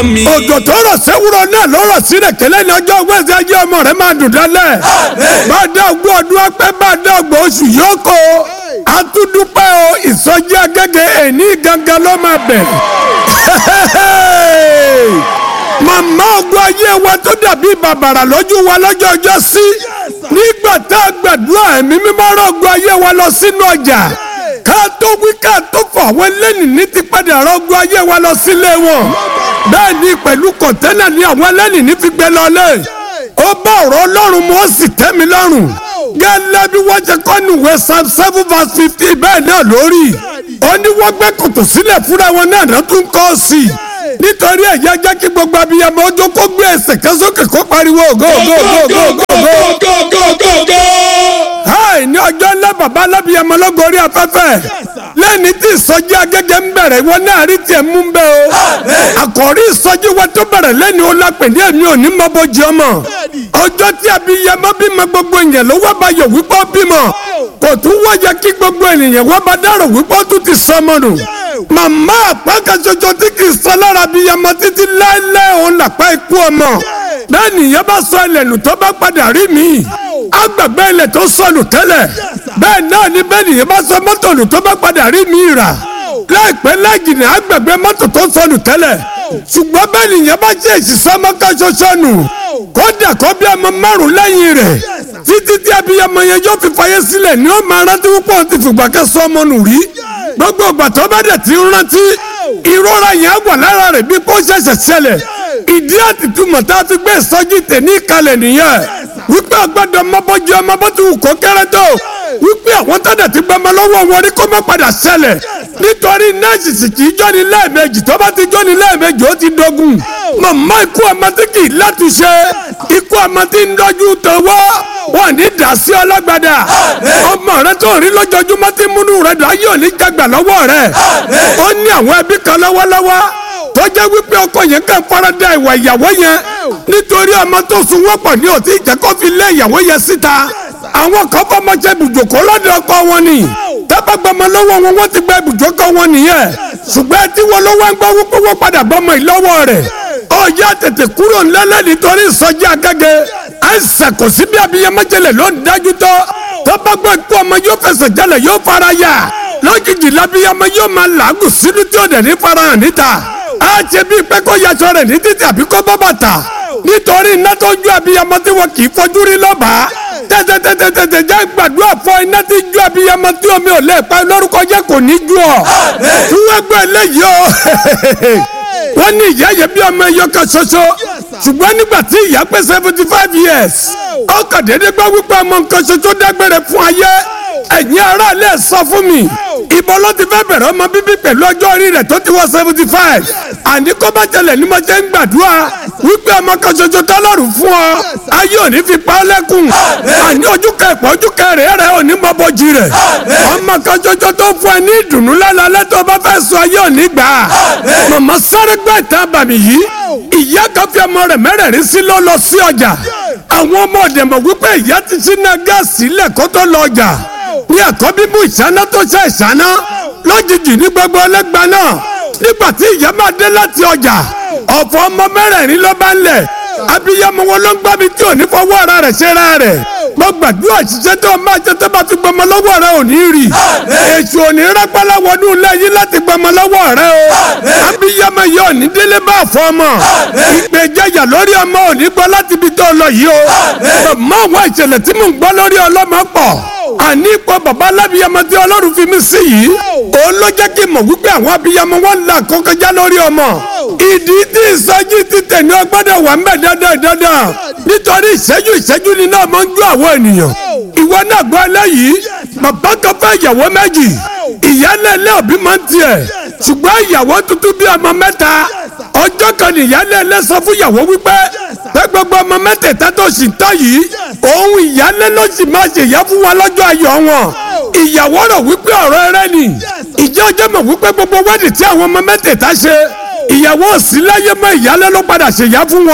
mi. òjò tó rọ̀ sẹ́wúrọ̀ náà ló rọ̀ sílẹ̀ kẹlẹ́ ní ọjọ́ wẹ́sì ayé ọmọ rẹ̀ máa dùn dálẹ̀. bá a dá ogún ọdún ọpẹ́ bá a dá ọgbọ̀n oṣù yóò kó atúndúpẹ́ o ìsọjí agẹ́gẹ́ ẹ̀ní gangan ló máa bẹ̀rẹ̀. màmá ogun ayé wa tó dàbí bàbàrà lójú wa lọ́jọ́ ọjọ́ sí nígbà tá a gbàdúrà ẹ̀mí mímọ́ rọ̀ ogun ayé wa lọ sínú ọjà ká tó wí ká tó fọ̀ àwọn ẹlẹ́nì ní ti padà rọ̀ ogun ayé wa lọ sílé wọn bẹ́ẹ̀ ni pẹ̀lú kọ̀ńténà ni àwọn ẹlẹ́nì ní fi gbé lọlé ó bá ọ̀rọ̀ ọlọ́run mu ó sì tẹ́ mi lọ́rùn gẹ́lẹ́ bí wọ́n ṣe kọ́ nùwé psalm seven verse fifty bẹ́ẹ̀ náà lórí ó ní wọ́n gbẹ́ kòtò sílẹ̀ fúnra wọn náà ló tún kọ́ sí i nítorí ẹ̀yà jẹ́ kí gbogbo abiyamọ ọjọ́ kó gbé ẹsẹ̀ kan sókè kó pariwo go go go go go go. háì ní ọjọ́ ńlá bàbá alábìyamọ lọ́gọ́rí afẹ́fẹ́ lẹ́ni tí ìsọjí agẹ́gẹ́ ń bẹ̀rẹ̀ wọn náà rí tiẹ̀ mú bẹ́ o àkọ́rí ìsọjí wa tó bẹ̀rẹ̀ lẹ́ni o la pè ní èmi ò ní mọ bójú ọmọ ọjọ́ tí abiyamọ bímọ gbogbo èèyàn ló wá bá yọ wípé ó bímọ kò tún wáyé kí gbogbo ènìyàn wá bá dárò wípé ó tún ti sọmọ nù màmá àpákan ṣoṣo tí kì í sọ lára abiyamọ títí láéláé òun làpá ikú ọmọ bẹ́ẹ̀ nìyẹn bá sọ ẹlẹ́nu tó bá padà rí mi agbègbè ilẹ̀ tó sọnù tẹ́lẹ̀ bẹ́ẹ̀ náà ni bẹ́ẹ̀ nìyẹn bá sọ mọ́tò nù tó bá padà rí mi rà láìpẹ́ láìjìnà agbègbè mọ́tò tó sọnù tẹ́lẹ̀ ṣùgbọ́n bẹ́ẹ̀ nìyẹn bá jẹ́ ìṣiṣẹ́ mọ́ká ṣoṣo nù kódà kó bí ọmọ márùn lẹ́yìn rẹ̀ títí tí abiyamọ yẹn yóò fi fàyè sílẹ̀ ni ó máa rántí púpọ̀ ti fìgbà kẹsàn ọmọ nù rí gbogbo ìgbà tó bá dẹ̀ ti rántí ìrora yẹn á wà lára rẹ̀ bí kò ṣẹ̀ṣẹ̀ ṣẹlẹ̀ ìdí àtìtúmọ̀ tá a fi gbé ìsọjí tẹ̀ ní ìkàlẹ̀ nìyẹn wípé ọgbọ́dọ̀ ọmọbọ́jú ọmọ bó ti wù kó kéré tó wípé àwọn tọ́jà ti gbọmọ lọ́wọ́ wọn rí kó má padà ṣẹlẹ̀ nítorí nọ́ọ̀sì sì kì í jọ́ni lẹ́ẹ̀mejì tó bá ti jọ́ni lẹ́ẹ̀mejì ó ti dogun màmá ikú ọmọ tí kì í látúnṣe ikú ọmọ tí ń dọ́jú tọwọ́ wọn ní dàsí ọlọ́gbàdà ọmọ rẹ tó rí lójoojúmọ́ tí múnú rẹ dùn ayé òní jagbà lọ́wọ́ rẹ ó ní àwọn ẹbí kan lọ́wọ́lọ́wọ́ tó jẹ́ wípé ọkọ yẹn kàn farada ìwà ìyàwó yẹn nítorí ọmọ tó sun wọ́pọ̀ ní òtí ìjẹ́kọ́ fi lé ìyàwó yẹn síta àwọn kan fọmọ jẹ ibùjókòó lọ́dọ̀ ọkọ wọn ni tábàgbọmọ lọ́wọ́ wọn wọ́n ti gba ibùjókòó wọn nìyẹn ṣùgbọ́n tí wọn ló wá ń gbọ́ wípé wọ́n padà bọ́mọ ìlọ́wọ́ rẹ̀ ọjà tètè kúrò ńlẹ́lẹ́ nítorí ìsọjí agẹ́gẹ́ àìsàn kò sí bí abiyamọ jẹlẹ̀ ló ń dájú tọ́ tábàgbọ́ ikú ọmọ yóò fẹsẹ̀ jẹlẹ̀ yóò fara yà lójijì lábíyamọ yóò máa làágùn sínú tí ó dẹ̀ ní farahàn níta á ṣe bí pé kó yaṣọ rẹ̀ ní títí àbí kó bọ́ bàtà nítorí iná tó ju abiyamọ tí wọn kì í fojú rí lọ́bàá tẹ́tẹ́tẹ́tẹ́tẹ́ jẹ́ gbàdúrà fọ iná tí ju abiyamọ tí omi ò lè pa lórúkọ jẹ́ kò ní ju ọ. tí wọ́n gbọ́ eléyìí o wọ́n ní ìyá yẹn bí ọmọ ẹyọ kan ṣoṣo ṣùgbọ́n nígbà tí ìyá pé seventy five years ọkọ̀ déédéé gbọ́ wípé ọmọ nǹkan ṣoṣo dágbére fún ayé ẹ̀yin aráàlú ẹ̀ sọ fún mi ìbọn ló ti fẹ́ bẹ̀rẹ̀ ọmọ bíbí pẹ̀lú ọjọ́ orí rẹ̀ tó ti wọ seventy five àní kó bá tẹlẹ̀ ní mo ṣe ń gbàdúrà wípé ọmọ kan ṣoṣo tọ́lọ́run fún ọ ayé òní fi pa ọ́ lẹ́kùn àní ojú kẹpọ̀ ojú kẹrẹ̀ rẹ̀ òní mọ bọ́jì rẹ̀ ọmọ kan ṣoṣo tó fún ẹ ní ìdùnnú lálẹ́ tó bá fẹ́ sọ ayé òní gbà á màmá sáré gbọ́ ìtàn bàmí yìí ìyá kan fi ọmọ rẹ̀ mẹ́rẹ̀ẹ̀rin sí ló lọ sí ọjà àwọn ọmọ ọ̀dẹ̀ mọ̀ wípé ìyá ti sínú gáàsì ilẹ̀ kó tó lọ ọjà ní àkọ́bí mú ìṣáná tó ṣe ìṣáná lójijì ní gbogbo ọlẹ́gba náà nígbà tí ìyá máa dé láti ọjà ọ̀fọ̀ ọmọ mẹ́rẹ̀ẹ̀rin ló bá ń lẹ̀ abiyamọ wọn ló ń gbá mi tí ò ní fọwọ́ ara rẹ̀ ṣe ra rẹ̀ mo gbàdúrà ṣiṣẹ́ tó o máa jẹ tó bá fi gbọmọ lọ́wọ́ rẹ ò ní rí èṣù ò ní rápálá wọnú ilé yín láti gbọmọ lọ́wọ́ rẹ o abiyamọ yìí ò ní délé bá fọ ọmọ ìpè jẹyà lórí ọmọ ò ní gbọ́ láti ibi tó lọ yìí o mọ àwọn ìṣẹ̀lẹ̀ tí mò ń gbọ́ lórí ọlọ́mọ pọ̀ àní ipò bàbá alábìyamọ tí ọlọ́run fi mí sí yìí òun ló jẹ́ kí n mọ̀ wípé àwọn abiyamọ wọn là kọ́kọ́já lórí ọmọ ìdí tí ìsọjí ti tẹ̀ ní ọgbọ́dọ̀ wà ń bẹ̀ dandan dandan nítorí ìṣẹ́jú ìṣẹ́jú ni náà máa ń jó àwọn ènìyàn ìwọ náà gbọ́ eléyìí bàbá kan fẹ́ ìyàwó méjì ìyálé ilé òbí máa ń tiẹ̀ ṣùgbọ́n ìyàwó tuntun bí ọmọ mẹ́ta ọjọ́ kan ní ìyálé ilé sọ fún ìyàwó wípé pé gbogbo ọmọ mẹ́tẹ̀ẹ̀ta tó sì ń tọ́ yìí òun ìyálé ló sì máa ṣèyá fún wa lọ́jọ́ ayọ̀ wọn ìyàwó rò wípé ọ̀rọ̀ ẹrẹ́ ni ìjẹ́ ọjọ́ mọ̀ wípé gbogbo wẹ́ẹ̀dì tí àwọn ọmọ mẹ́tẹ̀ẹ̀ta ṣe ìyàwó òsì láyé mọ́ ìyálé ló padà ṣèyá fún wọn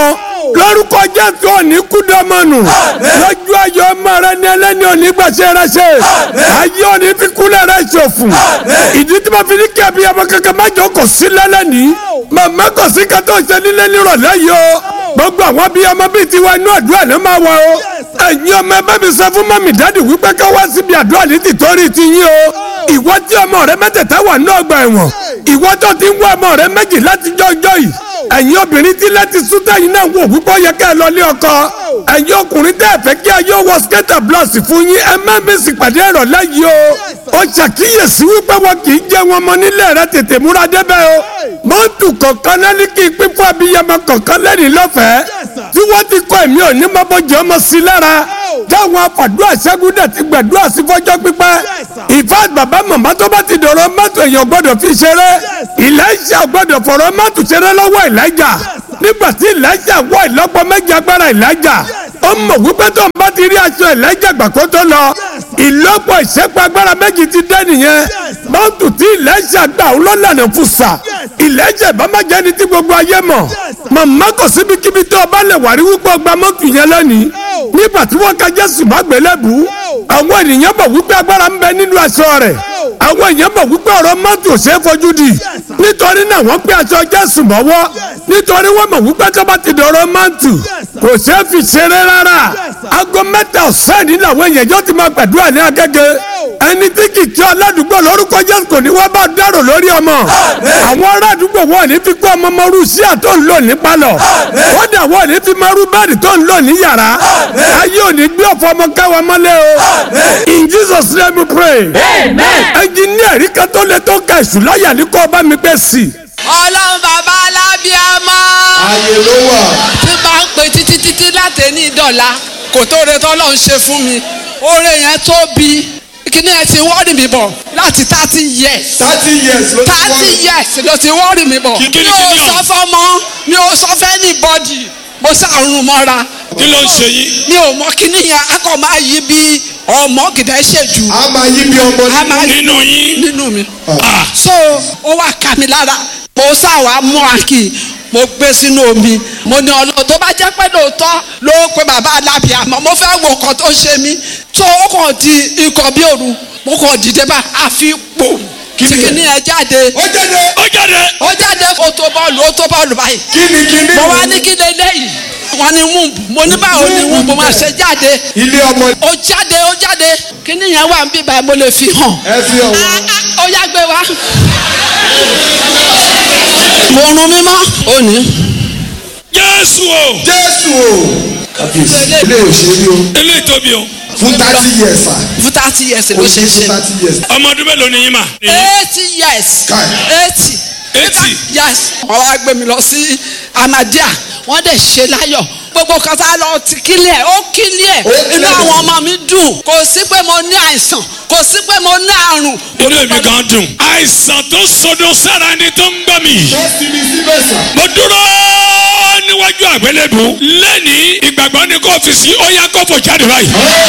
lórúkọ jésù òní kúndọ́mọ̀nù lójú ayọ̀ ọmọ rẹ ní ẹlẹ́ni òní gbàṣẹ rẹ ṣe ayé òní fi kúlẹ̀ rẹ ṣòfò ìdí tí mo fi ní kí abiyamọ kankan má jọ kò sí lẹ́lẹ́ni màmá kò sí ká tó ṣe nílé nírọ̀lẹ́ yìí o gbogbo àwọn abiyamọ bíi tiwa inú àdúrà ló máa wà o ẹ̀yin ọmọ ẹ bá mi sọ fún mọ́mì dáàdì wípé ká wá síbi àdúrà ní tìtorí ti yín o ìwọ tí ọmọ rẹ mẹ́tẹ̀ẹ̀ta wà ní ọgbà ẹ̀wọ̀n ìwọ tó ti ń wá ọmọ rẹ méjì láti jọjọ yìí ẹ̀yin obìnrin tí láti sútà yìí náà wò wípé ó yẹ ká ẹ lọ ní ọkọ ẹ̀yin ọkùnrin tẹ́ ẹ fẹ́ kí ayé wọ skẹ́tà blọọsì fún yín ẹ má mi sì pàdé ìrọ̀lẹ́ yìí o ó ṣàkíyèsí wípé wọn kì í jẹ wọn mọ nílé rẹ tètè múra débẹ̀ o mọ́tò kọ̀ọ̀kan náà ní kí n pín fún abiyamọ kọ̀ọ̀kan lẹ́rìí lọ́fẹ̀ẹ́ tí wọ́n ti kọ́ èmi ò ní mọ́bọ́jọ́ ọmọ sí lára táwọn afàdúrà ṣẹ́gúdà ti gbàdúrà sí fọ́jọ́ pípẹ́ ìfẹ́ bàbá màmá tó bá ti dọ̀rọ̀ mọ́tò èèyàn gbọ́dọ̀ fi ṣeré ìlẹ́ṣà gbọ́dọ̀ fọ̀rọ̀ mọ́tò ṣeré lọ́wọ́ ìlẹ́jà nígbà tí ìlẹ́jà wọ ìlọ́pọ̀ méjì agbára ìlẹ́jà ó mọ̀ wípé tó ń bá ti rí aṣọ ìlẹ́jà gbàgbọ́ tó lọ ìlọ́pọ̀ ìṣẹ́pọ̀ agbára méjì ti dé nìyẹn mọ́tò tí ìlẹ́jà gbà ó lọ́lànà fún sa ìlẹ́jà ìbámájẹ́ ni tí gbogbo ayé mọ̀ màmá kò síbikíbi tó o bá lè wà rí wípé o gba mọ́tò yẹn lónìí nígbà tí wọ́n ka jésù má gbélébù àwọn ènìyàn mọ̀ wípé agbára ń bẹ nínú aṣọ rẹ̀ àwọn èèyàn mọ̀ wípé ọ̀rọ̀ mọ́tò ò ṣeé fojú di nítorí náà wọ́n pé aṣọ jésù mọ́wọ́ nítorí wọ́n mọ̀ wípé tó bá ti dọ̀rọ̀ mọ́tò kò ṣeé fi ṣeré rárá aago mẹ́ta ọ̀sán ní làwọn èèyàn yóò ti máa gbàdúrà ní agége ẹni tí kì í tí aládùúgbò lórúkọ jésù kò ní wá bá dárò lórí ọmọ àwọn ará àdúgbò wọn ò ní fi kó ọmọ mọ́rú sí àtọ́ ń lò ní palọ̀ wọ́n dà wọ́n ò ní fi mọ́rú bẹ́ẹ̀dì tó ń lò ní yàrá ayé ò ní gbé ọ̀fọ̀ ọmọ káwa mọ́lẹ̀ o in jesus name we pray ẹnjìníà rí kan tó lè tó ka èṣù láyà ní kó o bá mi gbé sí i. ọlọ́run bàbá alábíàmọ́ ààyè ló wà. tí bá ń pè títí títí láti ní ìdọ̀la kò tó re tọ́lọ́ ń ṣe fún mi oore yẹn tóbi kíní ẹ ti wọ́ọ̀rì mi bọ̀ láti thirty years thirty years ló ti wá. thirty years ló ti wọ́ọ̀rì mi bọ̀ Kí- kí mi ni ò kíní sọ ọ̀hún? fọ́mọ mi ò sọ fẹ́ ní bọ́dì mo ṣàrùn mọ́ra kí ló ń ṣe yín. mi ò mọ kíní yẹn akọ máa yí bí ọmọ gìdá ṣèjú a máa yí bí ọmọ a máa yí nínú yín. nínú mi Ah, so ó wá kà mí lára mo sáwà mú àkì mo gbé sínú omi mo ní ọlọ́run tó bá jẹ́ pé lóòótọ́ ló pe bàbá alábìàmọ́ mo fẹ́ wo nǹkan tó ṣe mí tó ó kàn di ikọ̀ bí òru mo kàn dìde bá a fi pò Kí ni ẹ? tìkìní ẹ jáde ó jáde. ó jáde. ó jáde ó tó bọ́ọ̀lù ó tó bọ́ọ̀lù báyìí kí ni kí ni. mo wá ní kí lélẹ́yìí wọ́n ní wúùbù mo ní báwo ni wúùbù máa ṣe jáde ilé ọmọ ó jáde ó jáde kíní yẹn wà ń bí báyìí mo lè fi hàn ẹ fi hàn Ah, wá. ah, ó yá gbé wá. mo rún mímọ́ òní. jésù o. jésù o. kábíyèsí ilé òṣèré o. eléyìí tóbi o. fún thirty years sa. fún thirty years ó ló ṣe ṣe fún ṣe. thirty years. ọmọ ọdún mélòó ni yín mà. eighty years. Kai. eighty. Eighty. yes. wọ́n wá gbé mi lọ sí Ahmadiyya wọ́n dẹ̀ ṣe láyọ̀ gbogbo kan tá a lọ ti kílẹ̀ ó kílẹ̀ Ó kílẹ̀. inú àwọn ọmọ mi dùn kò sí pé mo ní àìsàn kò sí pé mo ní àrùn. inú èmi gan dùn. àìsàn tó sodo sára ni tó ń gbọ́ mi. bẹ́ẹ̀sì ni síbẹ̀ sà. mo dúró níwájú àgbélébù lẹ́ni ìgbàgbọ́ ní kò fi sí ó yá kó fò jáde báyìí.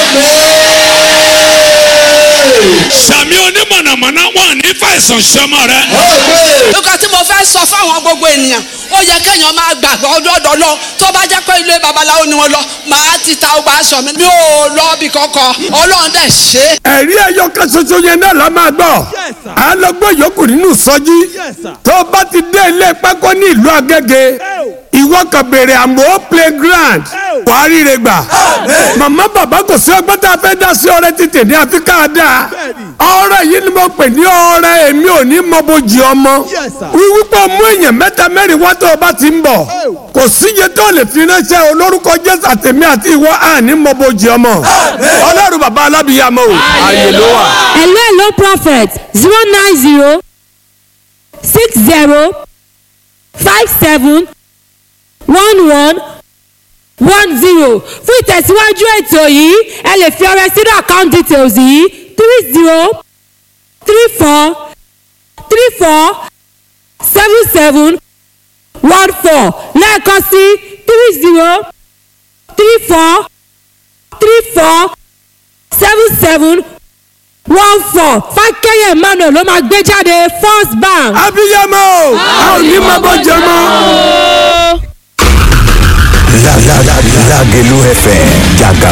sàmì onímọ̀nàmọ́ná wọn ní fàìsàn sọmọ rẹ. nǹkan tí mo fẹ́ sọ fáwọn gbogbo ènìyàn ó yẹ kéèyàn máa gbàgbọ́ ọdọọdọ lọ tó bá jẹ́ pé ilé babaláwo ni wọ́n lọ màá ti ta ọgbà aṣọ mi mi ò lọ bí kankan ọlọ́run dẹ̀ ṣe é. ẹ̀rí ẹyọ kan ṣoṣo yẹn náà la máa gbọ́ à ń lọ gbọ́ yòókù nínú sọ́jí tó o bá ti dé ilé pákó ní ìlú Agége ìwọ kan béèrè àmọ́ playground wàá ríre gbà màmá bàbá kò sí ọgbọ́n tá a fẹ́ dá sí ọrẹ títì ní àfi ká dáa ọrẹ yìí ni mo pè ní ọrẹ èmi ò ní mọ bójì ọmọ wíwípé mú èèyàn mẹ́ta mẹ́rin wá tó o bá ti ń bọ̀ kò síye tó lè fi ránṣẹ́ olórúkọ Jésù àtẹ̀mí àti ìwọ àní mọ bójì ọmọ ọlọ́run bàbá alábìyàmọ o ààyè ló wà. hello hello prophet zero nine zero six zero five seven one one one zero fún ìtẹ̀síwájú ètò yìí ẹ lè fi ọrẹ sínú account details yìí three zero three four three four seven seven one four lẹ́ẹ̀kan sí three zero three four three four seven seven one four fákẹ́yẹ̀ emmanuel ló máa gbé jáde first bank. abiyamọ a ò ní mọ bójì ọmọ. Lágẹ̀lú FM jàgà